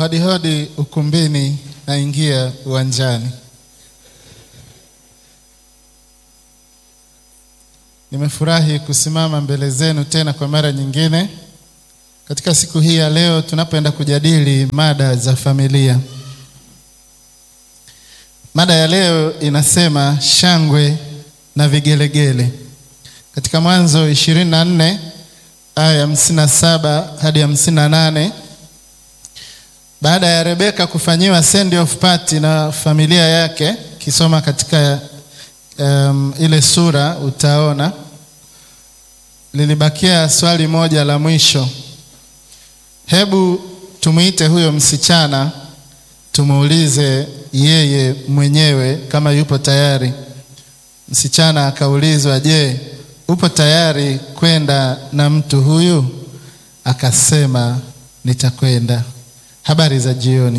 Hodi hodi ukumbini, naingia uwanjani. Nimefurahi kusimama mbele zenu tena kwa mara nyingine katika siku hii ya leo tunapoenda kujadili mada za familia. Mada ya leo inasema shangwe na vigelegele. Katika Mwanzo ishirini na nne aya ya hamsini na saba hadi hamsini na nane baada ya Rebeka kufanyiwa send off party na familia yake, kisoma katika um, ile sura utaona lilibakia swali moja la mwisho. Hebu tumuite huyo msichana tumuulize yeye mwenyewe kama yupo tayari. Msichana akaulizwa, je, upo tayari kwenda na mtu huyu? Akasema, nitakwenda. Habari za jioni.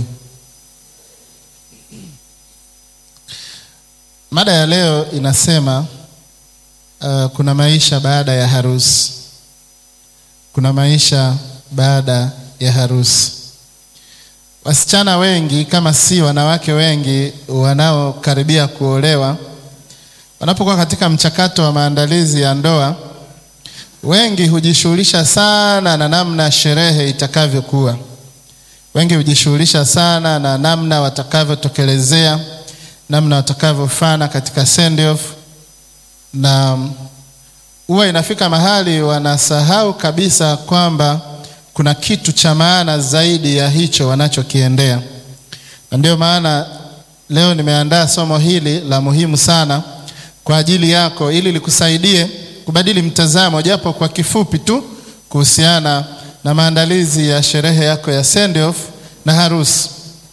Mada ya leo inasema uh, kuna maisha baada ya harusi. Kuna maisha baada ya harusi. Wasichana wengi kama si wanawake wengi wanaokaribia kuolewa, wanapokuwa katika mchakato wa maandalizi ya ndoa, wengi hujishughulisha sana na namna sherehe itakavyokuwa. Wengi hujishughulisha sana na namna watakavyotokelezea, namna watakavyofana katika send off, na huwa inafika mahali wanasahau kabisa kwamba kuna kitu cha maana zaidi ya hicho wanachokiendea. Na ndio maana leo nimeandaa somo hili la muhimu sana kwa ajili yako, ili likusaidie kubadili mtazamo japo kwa kifupi tu kuhusiana na maandalizi ya sherehe yako ya send off na harusi.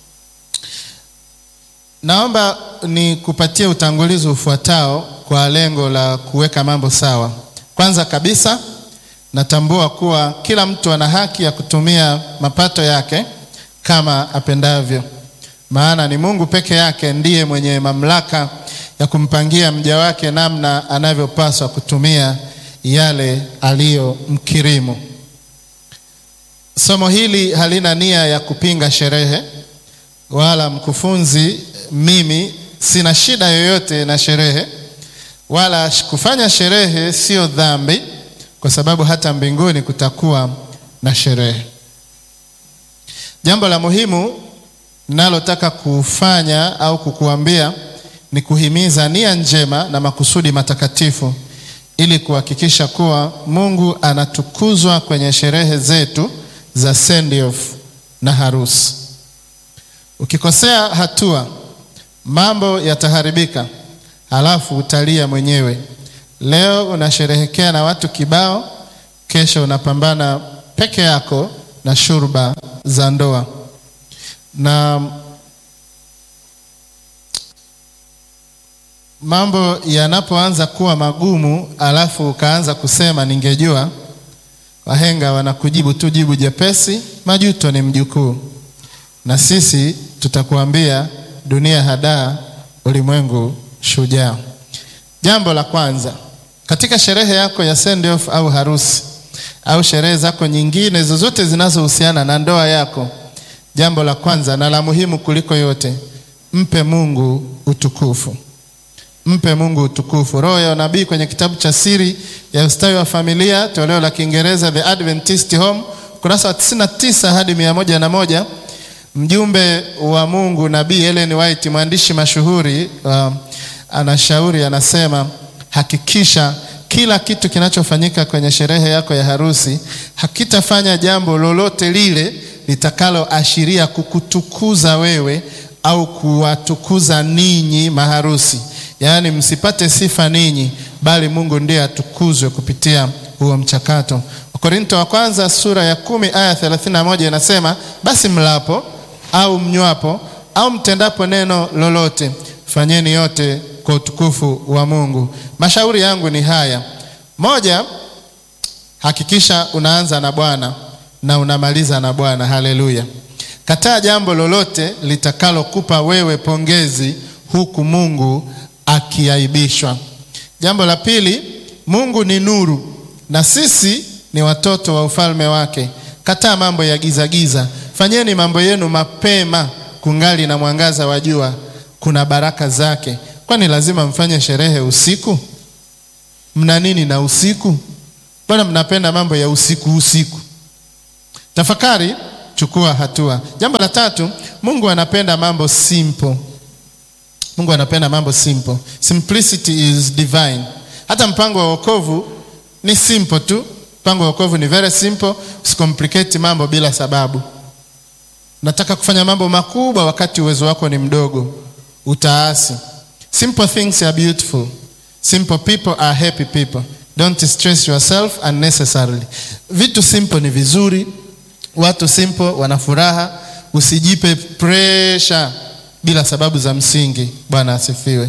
Naomba nikupatie utangulizi ufuatao kwa lengo la kuweka mambo sawa. Kwanza kabisa, natambua kuwa kila mtu ana haki ya kutumia mapato yake kama apendavyo, maana ni Mungu peke yake ndiye mwenye mamlaka ya kumpangia mja wake namna anavyopaswa kutumia yale aliyomkirimu. Somo hili halina nia ya kupinga sherehe wala mkufunzi. Mimi sina shida yoyote na sherehe, wala kufanya sherehe sio dhambi, kwa sababu hata mbinguni kutakuwa na sherehe. Jambo la muhimu ninalotaka kufanya au kukuambia ni kuhimiza nia njema na makusudi matakatifu ili kuhakikisha kuwa Mungu anatukuzwa kwenye sherehe zetu za send off na harusi. Ukikosea hatua, mambo yataharibika, halafu utalia mwenyewe. Leo unasherehekea na watu kibao, kesho unapambana peke yako na shurba za ndoa. Na mambo yanapoanza kuwa magumu, alafu ukaanza kusema ningejua Wahenga wanakujibu tu jibu jepesi, majuto ni mjukuu. Na sisi tutakuambia dunia hadaa, ulimwengu shujaa. Jambo la kwanza, katika sherehe yako ya send off au harusi au sherehe zako nyingine zozote zinazohusiana na ndoa yako, jambo la kwanza na la muhimu kuliko yote, mpe Mungu utukufu. Mpe Mungu utukufu. Roho ya unabii kwenye kitabu cha Siri ya Ustawi wa Familia, toleo la Kiingereza The Adventist Home, kurasa wa 99 hadi mia moja na moja. Mjumbe wa Mungu Nabii Ellen White, mwandishi mashuhuri uh, anashauri anasema, hakikisha kila kitu kinachofanyika kwenye sherehe yako ya harusi hakitafanya jambo lolote lile litakaloashiria kukutukuza wewe au kuwatukuza ninyi maharusi. Yaani, msipate sifa ninyi, bali Mungu ndiye atukuzwe kupitia huo mchakato. Wakorinto wa kwanza sura ya kumi aya 31 inasema, basi mlapo au mnywapo au mtendapo neno lolote, fanyeni yote kwa utukufu wa Mungu. Mashauri yangu ni haya: moja, hakikisha unaanza na Bwana na unamaliza na Bwana. Haleluya! Kataa jambo lolote litakalokupa wewe pongezi huku Mungu akiaibishwa. Jambo la pili, Mungu ni nuru na sisi ni watoto wa ufalme wake. Kataa mambo ya giza giza, Fanyeni mambo yenu mapema, kungali na mwangaza wa jua, kuna baraka zake. Kwani lazima mfanye sherehe usiku? Mna nini na usiku? Mbona mnapenda mambo ya usiku usiku? Tafakari, chukua hatua. Jambo la tatu, Mungu anapenda mambo simple. Mungu anapenda mambo simple. Simplicity is divine. Hata mpango wa wokovu ni simple tu. Mpango wa wokovu ni very simple. Usicomplicate mambo bila sababu. Nataka kufanya mambo makubwa wakati uwezo wako ni mdogo, utaasi. Simple things are beautiful. Simple people are happy people. Don't stress yourself unnecessarily. Vitu simple ni vizuri, watu simple wana furaha. Usijipe pressure bila sababu za msingi. Bwana asifiwe.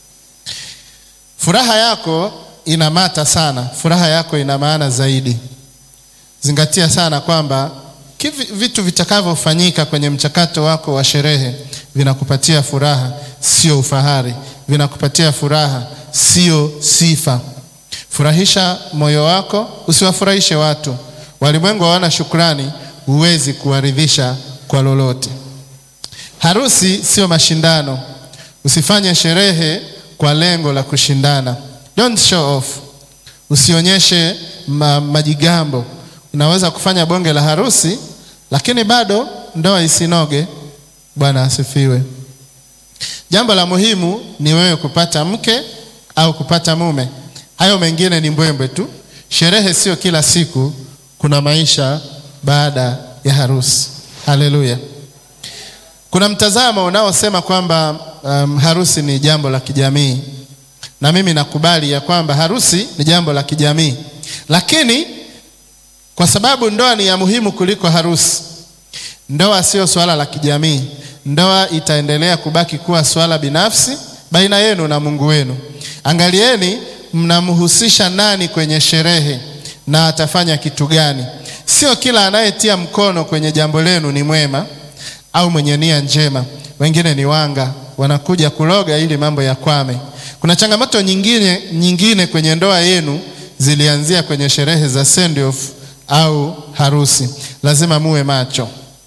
Furaha yako inamata sana, furaha yako ina maana zaidi. Zingatia sana kwamba kivi, vitu vitakavyofanyika kwenye mchakato wako wa sherehe vinakupatia furaha, sio ufahari. Vinakupatia furaha, sio sifa. Furahisha moyo wako, usiwafurahishe watu. Walimwengu hawana shukrani, huwezi kuwaridhisha kwa lolote. Harusi sio mashindano. Usifanye sherehe kwa lengo la kushindana. Don't show off. Usionyeshe ma, majigambo. Unaweza kufanya bonge la harusi lakini bado ndoa isinoge. Bwana asifiwe. Jambo la muhimu ni wewe kupata mke au kupata mume. Hayo mengine ni mbwembwe tu. Sherehe sio kila siku, kuna maisha baada ya harusi. Haleluya. Kuna mtazamo unaosema kwamba um, harusi ni jambo la kijamii, na mimi nakubali ya kwamba harusi ni jambo la kijamii, lakini kwa sababu ndoa ni ya muhimu kuliko harusi, ndoa sio swala la kijamii. Ndoa itaendelea kubaki kuwa swala binafsi baina yenu na Mungu wenu. Angalieni mnamhusisha nani kwenye sherehe na atafanya kitu gani. Sio kila anayetia mkono kwenye jambo lenu ni mwema au mwenye nia njema. Wengine ni wanga, wanakuja kuloga ili mambo yakwame. Kuna changamoto nyingine, nyingine kwenye ndoa yenu zilianzia kwenye sherehe za send off au harusi. Lazima muwe macho.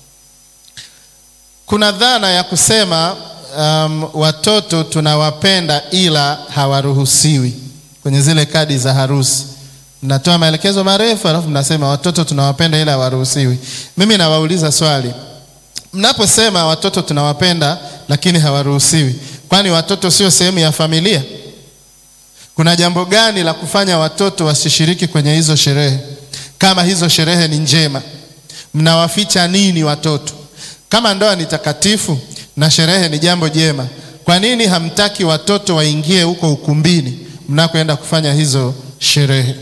Kuna dhana ya kusema um, watoto tunawapenda ila hawaruhusiwi kwenye zile kadi za harusi. Mnatoa maelekezo marefu alafu mnasema watoto tunawapenda ila hawaruhusiwi. Mimi nawauliza swali, mnaposema watoto tunawapenda lakini hawaruhusiwi, kwani watoto sio sehemu ya familia? Kuna jambo gani la kufanya watoto wasishiriki kwenye hizo sherehe? Kama hizo sherehe ni njema, mnawaficha nini watoto? Kama ndoa ni takatifu na sherehe ni jambo jema, kwa nini hamtaki watoto waingie huko ukumbini mnakoenda kufanya hizo sherehe?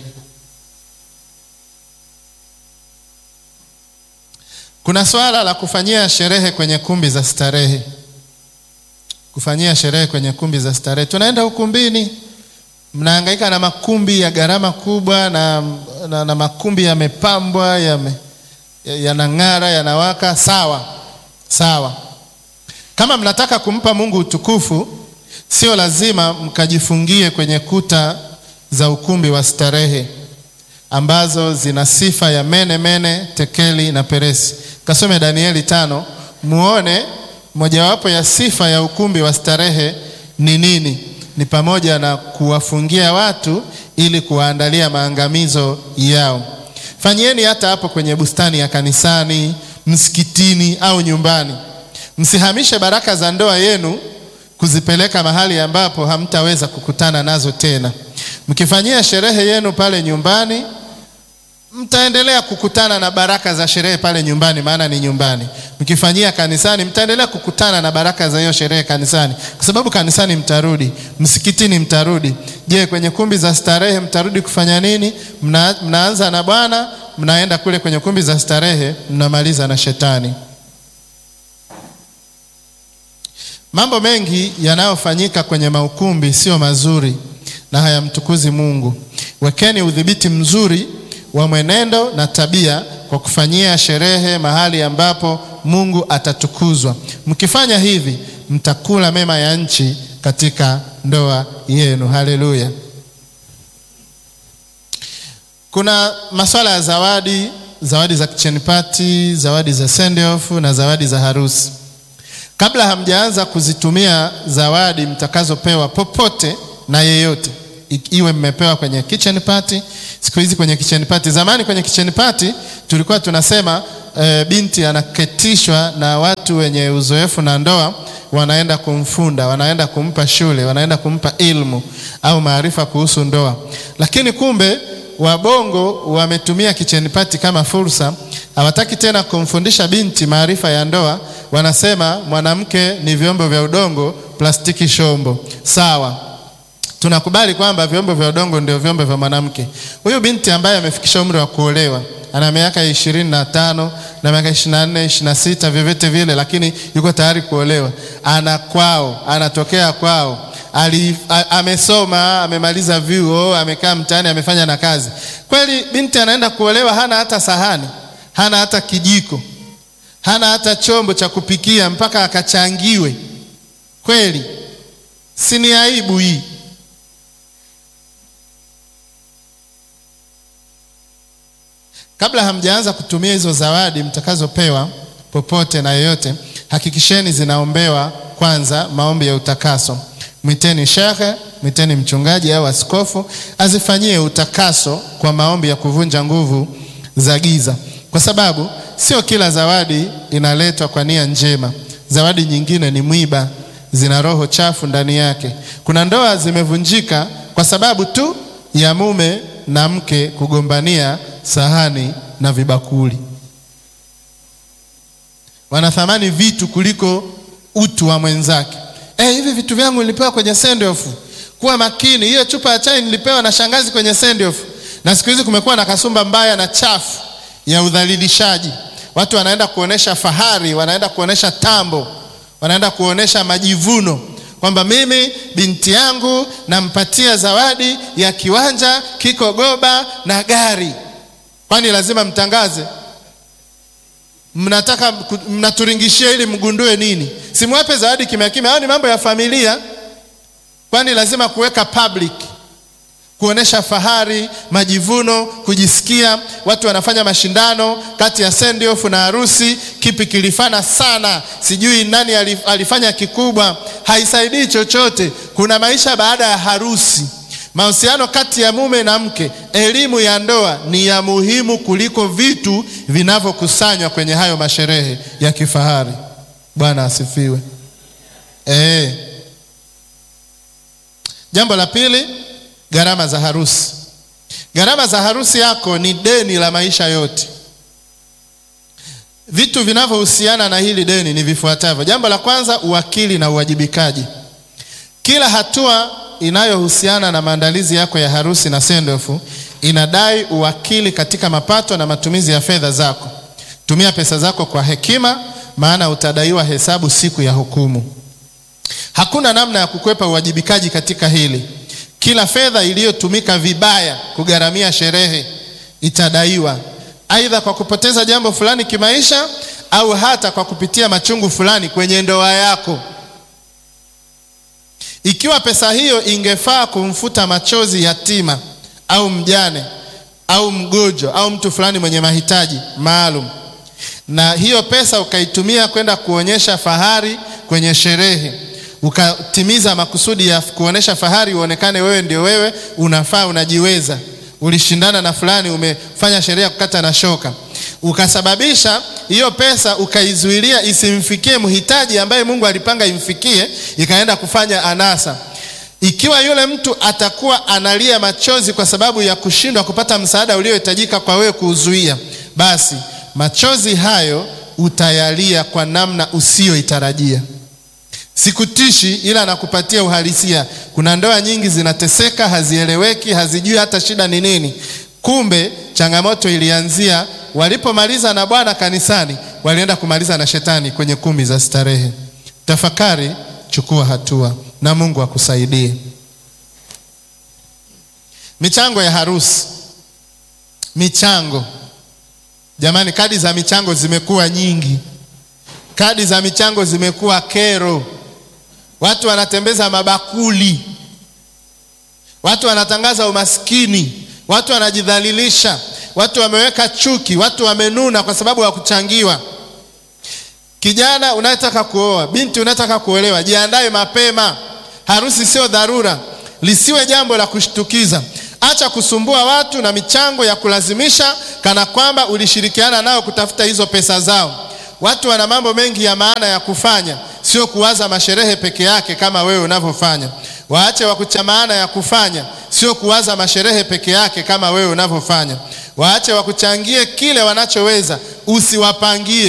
Kuna swala la kufanyia sherehe kwenye kumbi za starehe. Kufanyia sherehe kwenye kumbi za starehe, tunaenda ukumbini, mnahangaika na makumbi ya gharama kubwa na, na, na makumbi yamepambwa yanang'ara, ya yanawaka. Sawa sawa, kama mnataka kumpa Mungu utukufu, sio lazima mkajifungie kwenye kuta za ukumbi wa starehe ambazo zina sifa ya mene mene, tekeli na peresi. Kasome Danieli tano muone mojawapo ya sifa ya ukumbi wa starehe ni nini. Ni pamoja na kuwafungia watu ili kuwaandalia maangamizo yao. Fanyieni hata hapo kwenye bustani ya kanisani, msikitini au nyumbani. Msihamishe baraka za ndoa yenu kuzipeleka mahali ambapo hamtaweza kukutana nazo tena. Mkifanyia sherehe yenu pale nyumbani mtaendelea kukutana na baraka za sherehe pale nyumbani, maana ni nyumbani. Mkifanyia kanisani, mtaendelea kukutana na baraka za hiyo sherehe kanisani, kwa sababu kanisani mtarudi, msikitini mtarudi. Je, kwenye kumbi za starehe mtarudi kufanya nini? Mna, mnaanza na Bwana, mnaenda kule kwenye kumbi za starehe, mnamaliza na Shetani. Mambo mengi yanayofanyika kwenye maukumbi sio mazuri na hayamtukuzi Mungu. Wekeni udhibiti mzuri wa mwenendo na tabia kwa kufanyia sherehe mahali ambapo Mungu atatukuzwa. Mkifanya hivi, mtakula mema ya nchi katika ndoa yenu. Haleluya. Kuna masuala ya zawadi zawadi za kitchen party, zawadi za send off na zawadi za harusi. Kabla hamjaanza kuzitumia zawadi mtakazopewa popote na yeyote, iwe mmepewa kwenye kitchen party, siku hizi kwenye kitchen party. Zamani kwenye kitchen party tulikuwa tunasema e, binti anaketishwa na watu wenye uzoefu na ndoa, wanaenda kumfunda, wanaenda kumpa shule, wanaenda kumpa ilmu au maarifa kuhusu ndoa, lakini kumbe Wabongo wametumia kitchen party kama fursa. Hawataki tena kumfundisha binti maarifa ya ndoa. Wanasema mwanamke ni vyombo vya udongo, plastiki shombo. Sawa, tunakubali kwamba vyombo vya udongo ndio vyombo vya mwanamke. Huyu binti ambaye amefikisha umri wa kuolewa ana miaka ishirini na tano na miaka ishirini na nne ishirini na sita vyovyote vile, lakini yuko tayari kuolewa, ana kwao, anatokea kwao Ali, a, amesoma amemaliza vyuo amekaa mtaani amefanya na kazi kweli. Binti anaenda kuolewa, hana hata sahani, hana hata kijiko, hana hata chombo cha kupikia mpaka akachangiwe. Kweli si ni aibu hii? Kabla hamjaanza kutumia hizo zawadi mtakazopewa popote na yoyote, hakikisheni zinaombewa kwanza maombi ya utakaso. Mwiteni shekhe, mwiteni mchungaji au askofu azifanyie utakaso kwa maombi ya kuvunja nguvu za giza, kwa sababu sio kila zawadi inaletwa kwa nia njema. Zawadi nyingine ni mwiba, zina roho chafu ndani yake. Kuna ndoa zimevunjika kwa sababu tu ya mume na mke kugombania sahani na vibakuli. Wanathamani vitu kuliko utu wa mwenzake. Eh, hivi vitu vyangu nilipewa kwenye send off. Kuwa makini, hiyo chupa ya chai nilipewa na shangazi kwenye send off. Na siku hizi kumekuwa na kasumba mbaya na chafu ya udhalilishaji. Watu wanaenda kuonesha fahari, wanaenda kuonesha tambo, wanaenda kuonesha majivuno kwamba mimi binti yangu nampatia zawadi ya kiwanja kiko Goba na gari. Kwani lazima mtangaze? Mnataka mnaturingishia ili mgundue nini? Simwape zawadi kimya kimya. Hayo ni mambo ya familia. Kwani lazima kuweka public, kuonesha fahari, majivuno, kujisikia? Watu wanafanya mashindano kati ya send off na harusi, kipi kilifana sana, sijui nani alifanya kikubwa. Haisaidii chochote. Kuna maisha baada ya harusi. Mahusiano kati ya mume na mke, elimu ya ndoa ni ya muhimu kuliko vitu vinavyokusanywa kwenye hayo masherehe ya kifahari. Bwana asifiwe. Eh. Jambo la pili, gharama za harusi. Gharama za harusi yako ni deni la maisha yote. Vitu vinavyohusiana na hili deni ni vifuatavyo. Jambo la kwanza, uwakili na uwajibikaji. Kila hatua inayohusiana na maandalizi yako ya harusi na sendofu inadai uwakili katika mapato na matumizi ya fedha zako. Tumia pesa zako kwa hekima, maana utadaiwa hesabu siku ya hukumu. Hakuna namna ya kukwepa uwajibikaji katika hili. Kila fedha iliyotumika vibaya kugharamia sherehe itadaiwa, aidha kwa kupoteza jambo fulani kimaisha au hata kwa kupitia machungu fulani kwenye ndoa yako. Ikiwa pesa hiyo ingefaa kumfuta machozi yatima au mjane au mgonjwa au mtu fulani mwenye mahitaji maalum, na hiyo pesa ukaitumia kwenda kuonyesha fahari kwenye sherehe, ukatimiza makusudi ya kuonyesha fahari, uonekane wewe ndio wewe, unafaa, unajiweza, ulishindana na fulani, umefanya sherehe ya kukata na shoka, ukasababisha hiyo pesa ukaizuilia isimfikie mhitaji ambaye Mungu alipanga imfikie, ikaenda kufanya anasa. Ikiwa yule mtu atakuwa analia machozi kwa sababu ya kushindwa kupata msaada uliohitajika kwa wewe kuuzuia, basi machozi hayo utayalia kwa namna usiyoitarajia. Sikutishi, ila nakupatia uhalisia. Kuna ndoa nyingi zinateseka, hazieleweki, hazijui hata shida ni nini. Kumbe changamoto ilianzia walipomaliza na Bwana kanisani, walienda kumaliza na shetani kwenye kumbi za starehe. Tafakari, chukua hatua na Mungu akusaidie. Michango ya harusi. Michango jamani, kadi za michango zimekuwa nyingi, kadi za michango zimekuwa kero. Watu wanatembeza mabakuli, watu wanatangaza umaskini, watu wanajidhalilisha watu wameweka chuki, watu wamenuna kwa sababu ya kuchangiwa. Kijana unayetaka kuoa, binti unayetaka kuolewa, jiandae mapema. Harusi sio dharura, lisiwe jambo la kushtukiza. Acha kusumbua watu na michango ya kulazimisha, kana kwamba ulishirikiana nao kutafuta hizo pesa zao. Watu wana mambo mengi ya maana ya kufanya, sio kuwaza masherehe peke yake kama wewe unavyofanya. Waache wakucha maana ya kufanya, sio kuwaza masherehe peke yake kama wewe unavyofanya. Waache wakuchangie kile wanachoweza, usiwapangie.